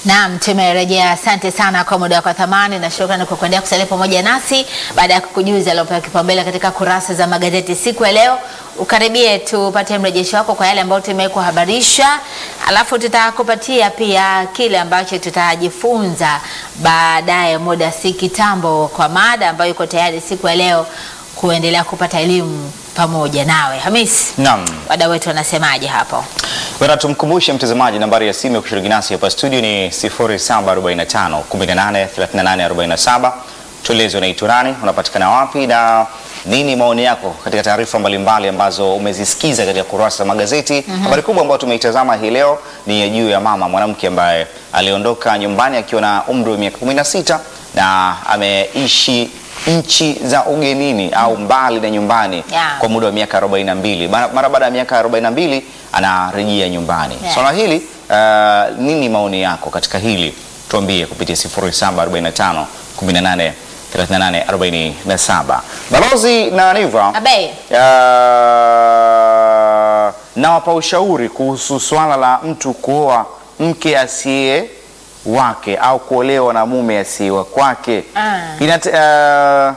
Naam, tumerejea. Asante sana kwa muda wako wa thamani na shukrani kwa kuendelea kusalia pamoja nasi baada ya kukujuza aliopewa kipaumbele katika kurasa za magazeti siku ya leo. Ukaribie tupate mrejesho wako kwa yale ambayo tumekuhabarisha, alafu tutakupatia pia kile ambacho tutajifunza baadaye muda si kitambo, kwa mada ambayo iko tayari siku ya leo kuendelea kupata elimu pamoja nawe. Hamis, Naam. wadau wetu wanasemaje hapo? Bwana, tumkumbushe mtazamaji, nambari ya simu ya kushiriki nasi hapa studio ni 0745 18 38 47. Tueleze unaitwa nani, unapatikana wapi na nini maoni yako katika taarifa mbalimbali ambazo umezisikiza katika kurasa za magazeti. Habari kubwa ambayo tumeitazama hii leo ni ya juu ya mama mwanamke ambaye aliondoka nyumbani akiwa na umri wa miaka 16 na ameishi nchi za ugenini au mbali na nyumbani Yeah. kwa muda wa miaka 42. Mara mara baada ya miaka 42 anarejea nyumbani. Yeah. Swala hili uh, nini maoni yako katika hili? Tuambie kupitia 0745 18 38 47. Balozi na Niva Abe. uh, nawapa ushauri kuhusu swala la mtu kuoa mke asiye wake au kuolewa na mume asiye wa kwake. Ah. Inate, uh,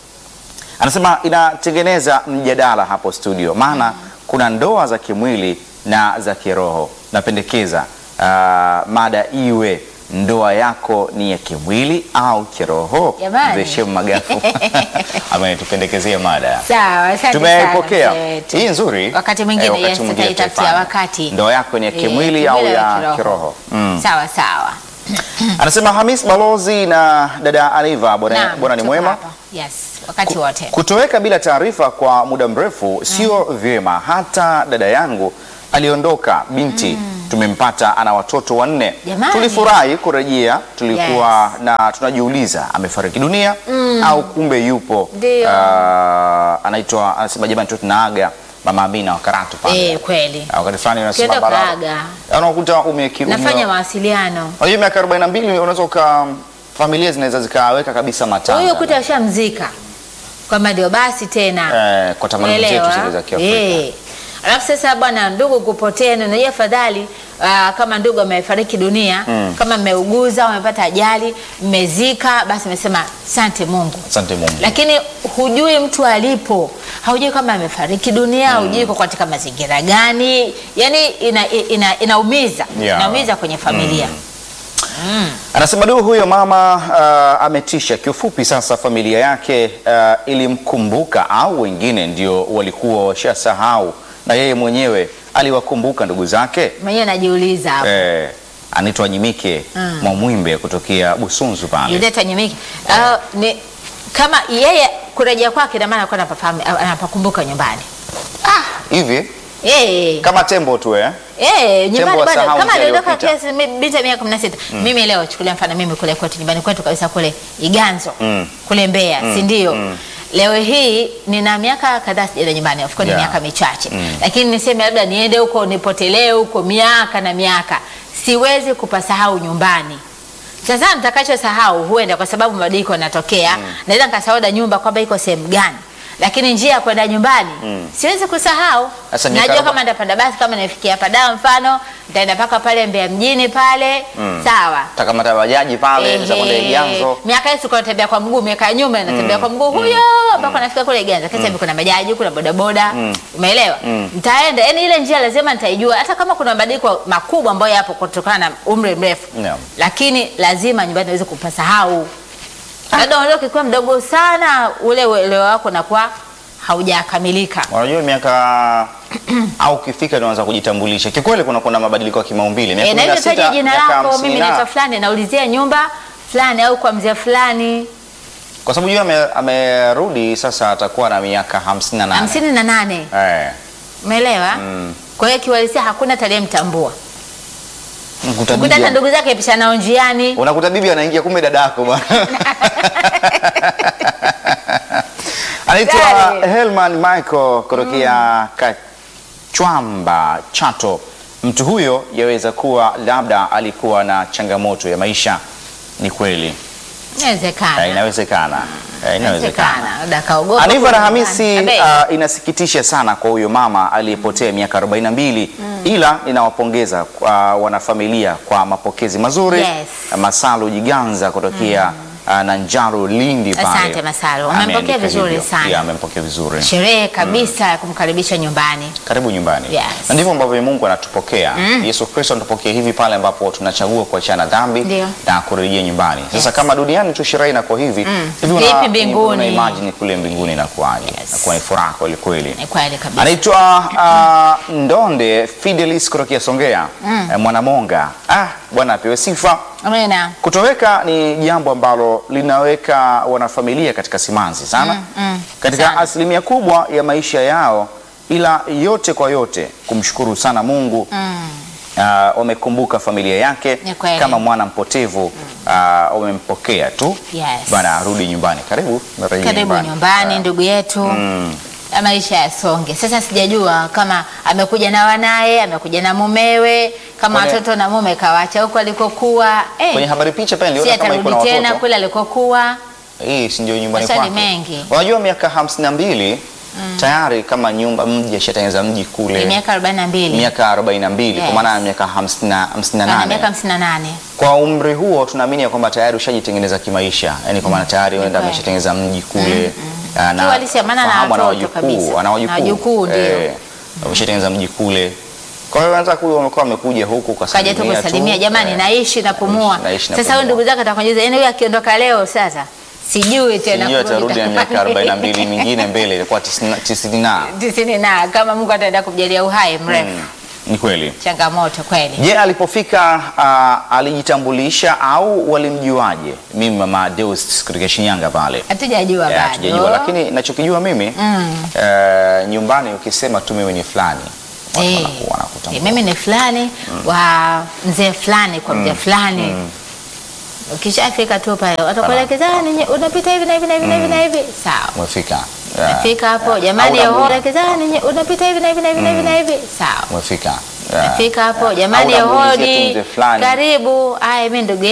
anasema inatengeneza mjadala hapo studio, maana kuna ndoa za kimwili na za kiroho. Napendekeza uh, mada iwe ndoa yako ni ya kimwili au kiroho. Jamani. Mzee Shem Magafu ametupendekezea mada Sawa, asante tumeipokea sana, mzee wetu. hii nzuri. Wakati mwingine Eh, wakati yes, mwingine tutaitafutia tutaifanya. wakati. ndoa yako ni ya Eh, kimwili au kimwili ya kiroho, Mm. Sawa sawa. Anasema Hamis Balozi na dada Aniva, bwana Naam, bwana ni tuko mwema. hapa. Yes, wakati wote. Kutoweka bila taarifa kwa muda mrefu sio vyema. Hata dada yangu aliondoka binti, tumempata ana watoto wanne. Jamani. Tulifurahi kurejea, tulikuwa na tunajiuliza amefariki dunia au kumbe yupo. Ndio. Ah, anaitwa anasema jamani, tu tunaaga mama Amina wa Karatu pale. Eh, kweli. Ah, Wakati fulani unasema Ukienda bara- kaaga. unakuta umeki Nafanya mawasiliano. Unajua miaka 42 unaweza uka familia zinaweza zikaweka kabisa matanga. Huyo kuta ashamzika. Kwamba ndio basi tena. Eh, kwa tamaduni zetu Umeelewa? zile za Kiafrika. Eh. Alafu sasa bwana, ndugu kupotea, na unajua afadhali ah, kama ndugu amefariki dunia, kama mmeuguza, umepata ajali, mmezika, basi umesema asante Mungu. Asante Mungu. lakini hujui mtu alipo, haujui kama amefariki dunia, hujui yuko katika mazingira gani, yani ina, ina, inaumiza Yeah. inaumiza kwenye familia Anasema du huyo mama uh, ametisha. Kiufupi sasa familia yake uh, ilimkumbuka au wengine ndio walikuwa washasahau na yeye mwenyewe aliwakumbuka ndugu zake. mwenyewe najiuliza hapo Eh, anaitwa Nyimike Mm. Mwamwimbe kutokea Busunzu pale. Julieta Nyimiki Ah, ni kama yeye kurejea kwake na maana alikuwa anapafahamu anapakumbuka nyumbani Hivi eh kama tembo tu eh? Eh, nyumbani wa bado sahau kama njia aliondoka iliyopita. kiasi mi- binti ya miaka 16. Mimi leo chukulia mfano mimi kule kwetu nyumbani kwetu kabisa kule Iganzo Mm. kule Mbeya, si ndio? Leo hii nina miaka kadhaa sijaenda nyumbani, of course ni Yeah. miaka michache. Lakini niseme labda niende huko nipotelee huko miaka na miaka. Siwezi kupasahau nyumbani. Sasa nitakachosahau huenda kwa sababu mabadiliko yanatokea. Naweza nikasahau da nyumba kwamba iko sehemu gani. Lakini njia ya kwenda nyumbani siwezi kusahau. Sasa miaka Najua aroba- kama nitapanda basi kama nafikia hapa Dar mfano, nitaenda mpaka pale Mbeya mjini pale. Sawa. Takamata bajaji pale za kwenda Ehe. Iganzo. Miaka hiyo sikuwa natembea kwa mguu, miaka ya nyuma natembea kwa mguu huyo mpaka nafika kule Iganzo. Kisa hivi kuna bajaji, kuna bodaboda. Umeelewa? Nitaenda, yani ile njia lazima nitaijua hata kama kuna mabadiliko makubwa ambayo yapo kutokana na umri mrefu. Yeah. Lakini lazima nyumbani niweze kupasahau. Labda unaondoka ukiwa mdogo sana, ule uelewa wako unakuwa haujakamilika. Unajua miaka au ukifika ndio unaanza kujitambulisha. Kikweli kuna kuna mabadiliko ya kimaumbile. Miaka E, na hivyo 16, taja jina miaka lako, 50 mimi na- naitwa fulani, naulizia nyumba fulani au kwa mzee fulani. Kwa sababu yeye ame- amerudi sasa atakuwa na miaka 58. hamsini na nane Eh. umeelewa? Kwa hiyo kiuhalisia hakuna atakayemtambua. Unakuta Ukuta hata bibi, ndugu zake pisha nao njiani. unakuta bibi anaingia kumbe dadako bwana. Anaitwa Dale. Helman Michael kutokea Kachwamba Chato. Mtu huyo yaweza kuwa labda alikuwa na changamoto ya maisha. Ni kweli. Eh, Inawezekana. inawezekana. Eh, inawezekana. Inawezekana. Labda kaogopa. Aniva na kurudi Hamisi, nyumbani. Abe. uh, inasikitisha sana kwa huyo mama aliyepotea miaka 42 ila ninawapongeza kwa wanafamilia kwa mapokezi mazuri. Yes. Masalu Jiganza kutokea uh, Nanjaro Lindi pale. Asante, Masalu. Umempokea Ameandika vizuri hivyo. sana. Yeah, amempokea vizuri. sherehe kabisa ya kumkaribisha nyumbani. Karibu nyumbani. Yes. Na ndivyo ambavyo Mungu anatupokea. Yesu Kristo anatupokea hivi pale ambapo tunachagua kuachana dhambi Ndio. na kurejea nyumbani. Sasa Yes. kama duniani tu sherehe inakuwa hivi, hivi Vipi mbinguni? una imagine kule mbinguni inakuwaje? Yes. Inakuwa ni furaha kweli kweli. Ni kweli kabisa. Anaitwa uh, Ndonde Fidelis kutokea Songea eh, Mwanamonga. Ah, Bwana apewe sifa. Amina. Kutoweka ni jambo ambalo linaweka wanafamilia katika simanzi sana katika sana. asilimia kubwa ya maisha yao, ila yote kwa yote kumshukuru sana Mungu ah, wamekumbuka familia yake Ni kweli. kama mwana mpotevu ah, wamempokea tu Yes. bwana arudi nyumbani. Karibu marejea Karibu nyumbani ndugu yetu. Ya maisha yasonge. Sasa sijajua kama amekuja na wanaye, amekuja na mumewe, kama Kwenye- watoto na mume kawacha huko alikokuwa. Eh, Kwenye habari picha pale si niliona kama iko na atarudi tena watoto. kule alikokuwa. Hii si ndio nyumbani Maswali kwake. mengi. Unajua miaka hamsini na mbili tayari kama nyumba mji ashatengeneza mji Ni kule miaka 42. miaka 42 kwa Yes. maana ya miaka 50 Ana miaka 58. 58. Kwa umri huo tunaamini ya kwamba tayari ushajitengeneza kimaisha, yani kwa maana tayari unaenda kweli. ameshatengeneza mji kule ah, Kiwa halisi ya maana na fahamu ana watoto kabisa. wajukuu, ana Na wajukuu, ndio. Eh, ameshatengeneza mji kule. Kwa hiyo anza kule wamekuwa wamekuja huku kwa Kaja tu kusalimia, jamani, naishi napumua. naishi Sasa napumua. huyu ndugu zake atakujuza, yaani huyu akiondoka leo sasa sijui tena sijui atarudi na kurudi miaka 42 mingine mbele itakuwa 90 na. tisini na kama Mungu ataenda kumjalia uhai mrefu. Ni kweli. Changamoto kweli. Je, alipofika uh, alijitambulisha au walimjuaje? Mimi mama Deus kutoka Shinyanga pale. Hatujajua Eh, bado. Hatujajua, lakini nachokijua mimi eh, nyumbani ukisema tu mimi ni fulani watu Eh, wanaku- wanakutambua. eh, mimi ni fulani wa mzee fulani kwa mzee fulani. Ukishafika tu pale watakuelekeza "Ah, ninyi unapita hivi na hivi na hivi na hivi na hivi. Sawa. Umefika. Eh, Nafika hapo jamani, Au unamuuliza- kuelekeza ninyi unapita hivi na hivi na hivi na hivi na hivi. Sawa. Umefika. Eh, Nafika hapo eh, jamani, au unamuulizia tu hodi, mzee fulani. karibu. Aya, mimi ndugu